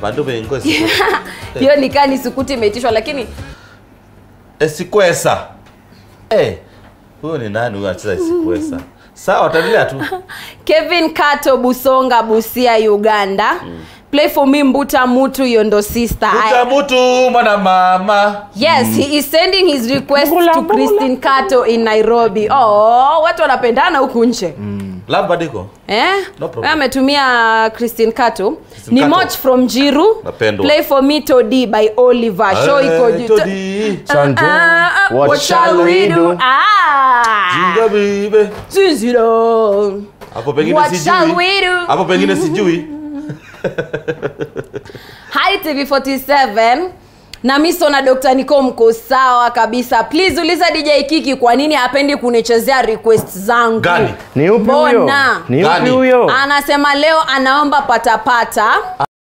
bandu bengo hiyo nikaa ni sukuti imeitishwa lakini esikwesa Eh, huyo ni nani huyo anacheza esikwesa sawa taendelea tu kevin kato busonga busia uganda play for me mbuta mutu yondo sister Kuta mutu mwana mama yes he is sending his request Mbula, to mbula. christine kato in nairobi oh, watu wanapendana huku nje love badiko Eh? No problem. Wewe ametumia Christine Kato. Christine Ni Kato. Moch from Jiru. Napendwa. Play for me Todi by Oliver. Show iko Eh, juu. Todi. Santo. Ah, ah, What shall we do? Ah. Jinga bibe Ziziro. hapo pengine What shall sijui we do? hapo pengine sijui Hi TV47 na miso na Dr. Nico mko sawa kabisa. Please uliza DJ Kiki kwa nini hapendi kunichezea request zangu. Gani? Ni upi huyo? Mbona? Ni upi Gani? huyo? Anasema leo anaomba patapata